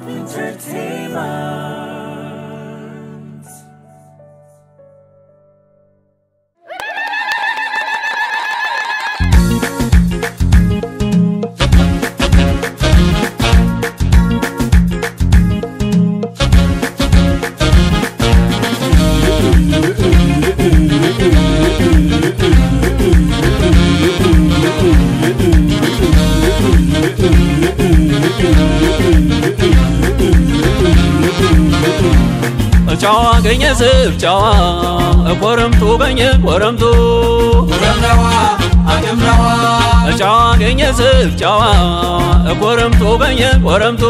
Hope Entertainment. ጨዋ ገኘ ስብ ጨዋ ኮረምቱ ገኘ ኮረምቱ ጨዋ ገኘ ስብ ጨዋ ኮረምቱ ገኘ ኮረምቱ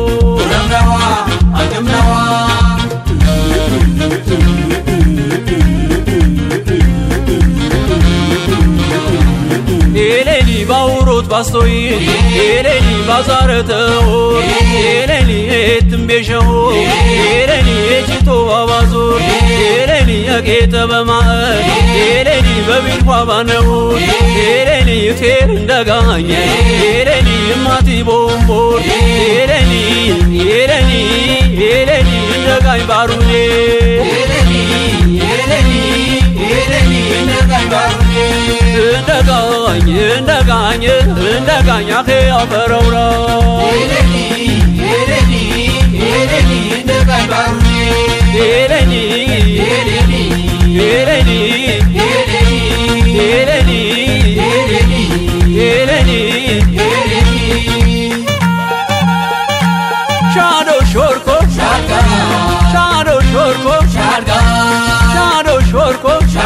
ኤሌሊ ባውሮት ባስቶይ ኤሌሊ ባዛረተው ኤሌሊ የትንቤሸው ኤሌሊ የጭቶ ባባዙር ኤሌሊ የጌጠ በማእ ኤሌሊ በቢልኳ ባነው ኤሌሊ ቴር እንደጋኘ ኤሌሊ እማቲ ቦምቦር ኤሌሊ ኤሌሊ ኤሌሊ እንደጋኝ ባሩኔ እንደጋኝ እንደጋኝ እንደጋኝ አኼ አፈረውራ ኤሌኒ ኤሌኒ ኤሌኒ ኤሌኒ ሻዶ ሾርኮ ሻዶ ሾርኮ ሻዶ ሾርኮ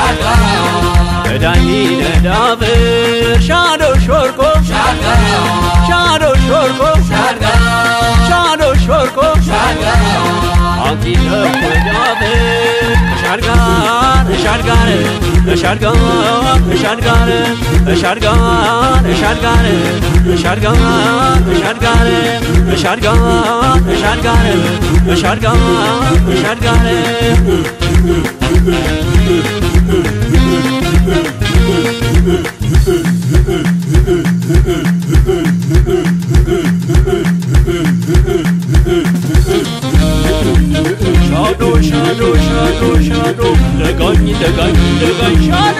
ዳኝ ነዳብር ሻዶ ሾርኮ ሻዶ ሾርኮ ሻዶ ሾርኮ አንቲ ነዳብር ሻድጋር ሻድጋር ሻድጋር ሻድጋር ሻድጋር ሻድጋር ሻድጋር ሻድጋር ሻድጋር ሻድጋር ሻድጋር ሻድጋር ሻዶ ሻዶ ሻዶ ሻዶ ደጋኝ ደጋኝ ደጋኝ ሻዶ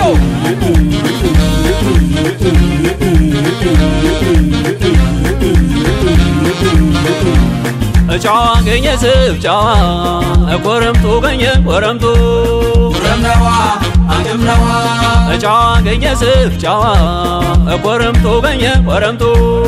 ጨዋ ገኘ ስብ ጨዋ ኮረምቱ ገኘ ኮረምቱ ጨዋ ገኘ ስብ ጨዋ ኮረምቱ ገኘ ኮረምቱ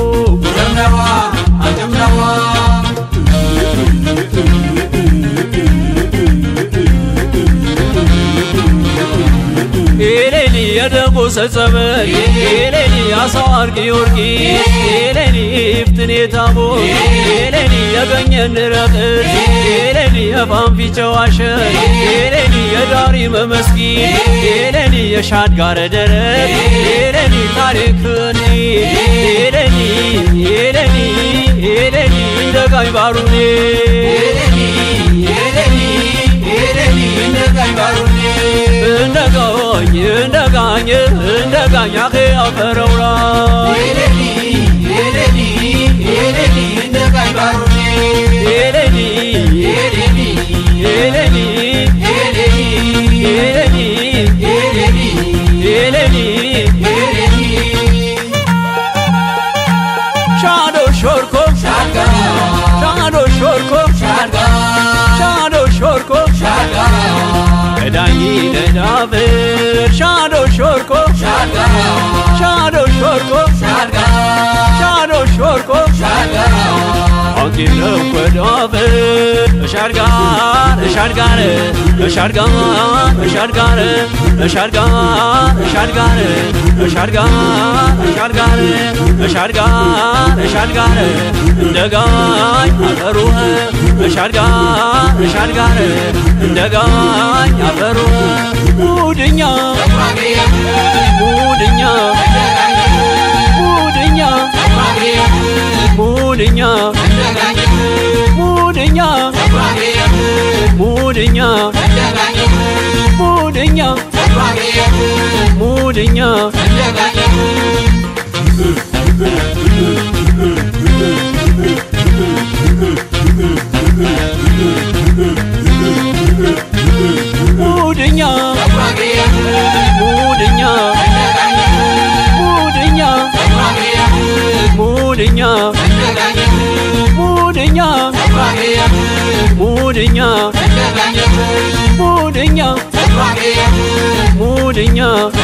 ኤሌኒ የደጎ ሰጸበል ኤሌኒ አሳዋር ጊዮርጊ ኤሌኒ ይፍትኔ ታቦ ኤሌኒ የገኘን ረቅስ ኤሌኒ የፋንፊቸው አሸር ኤሌኒ የዳሪ መመስጊን ኤሌኒ የሻድጋረ ደረት ኤሌኒ ታሪክኒ ኤሌኒ ኤሌኒ ኤሌኒ እንደጋኝ ባሩኔ እንደጋኝ እንደጋኝ እንደጋኝ አኼ አፈረውራ ኤሌኒ ኤሌኒ ኤሌኒ ኤሌኒ ሻዶ ሾርኮ ሻዶ ሾርኮ ሻዶ ሾርኮ ዳኝ ነዳብር ሻዶ ሾርኮ ሻዶ ሾርኮ ሻዶ ሾርኮ አንቲ ነው ወዳብር ሻድጋር ሻድጋር ሻድጋር ሻድጋር ሻድጋር ሻድጋር ሻድጋር ሻድጋር ሻድጋር ሻድጋር እንደጋኝ አፈሩ ሻድጋር ሻድጋር እንደጋኝ አፈሩ ሙድኛ ሙድኛ ሙድኛ ሙድኛ ሙድኛ ሙድኛ ሙድኛ ሙድኛ Thank እኛ